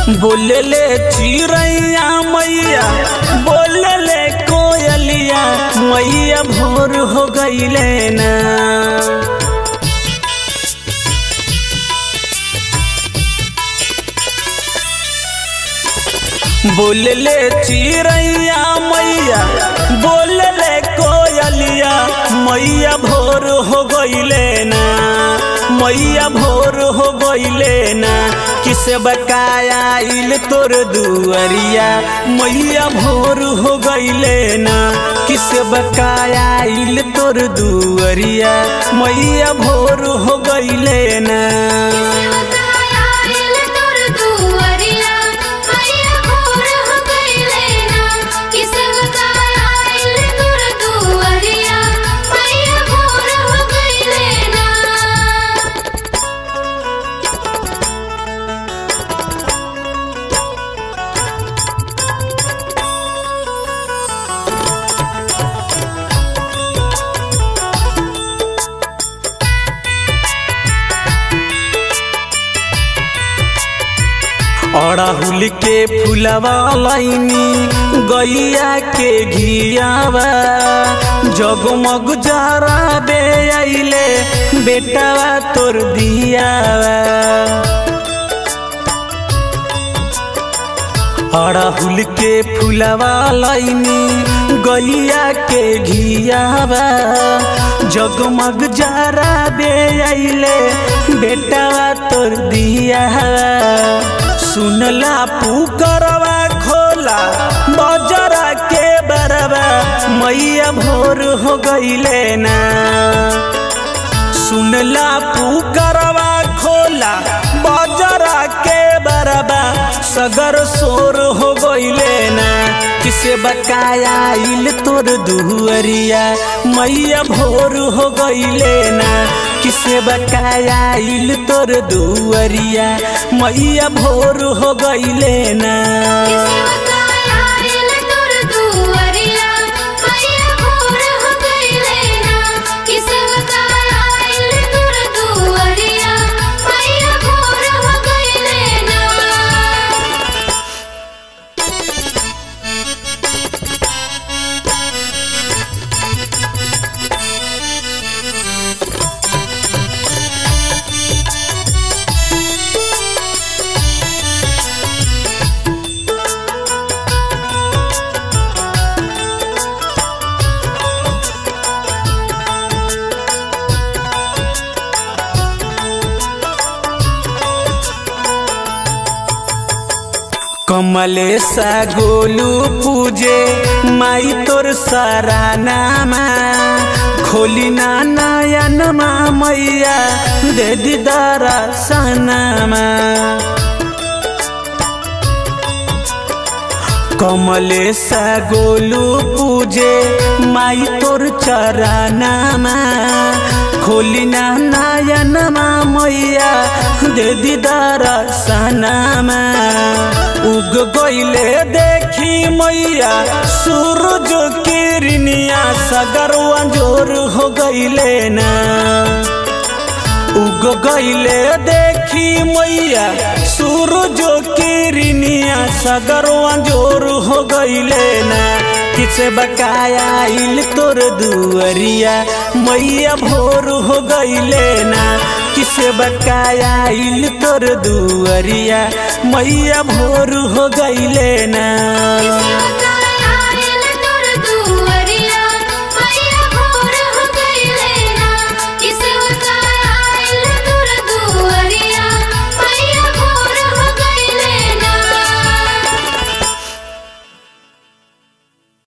बोलले चिड़ैया मैया बोलले कोयलिया मैया भोर हो गईले ना बोलले चिड़ैया मैया बोलले कोयलिया मैया भोर हो गईले ना मैया भोर हो गईले ना किसे बकाया इल तोर दुअरिया मैया भोर हो गईले ना किसे बकाया इल तोर दुअरिया मैया भोर हो गईले ना अड़हुल के फुलवा लाइनी गैया के घियावा जगमग जरा बे आइले बेटावा तोर दियावा अड़हुल के फुलवा लाइनी गैया के घियावा जगमग जरा बे आइले बेटावा तोर दियावा सुनला पुकरवा खोला बजरा के बरवा मैया भोर हो गईले ना सुनला पुकरवा खोला बजरा के बरबा सगर सोर हो गईले ना किसे बकाया इल तोर दुहरिया मैया भोर हो गईले ना किसे बकाया इल तोर दुअरिया मैया भोर हो गईले ना कमलेशा गोलू पूजे माई तोर सारा नामा खोली ना नयनमा मैया दे दीदारा सनामा कमलेशा गोलू पूजे माई तोर चरनामा खोली ना नयनमा मैया दे दीदारा सनामा उग गईले देखी मैया सूरज किरनिया सगरवा जोर हो गईले ना उग गईले देखी मैया सूरज किरनिया सगरवा जोर हो गईले ना किसे बकाया इल तोर दुअरिया मैया भोर हो गईले ना किसे बकाया इल तोर दुअरिया मैया भोर हो गईले ना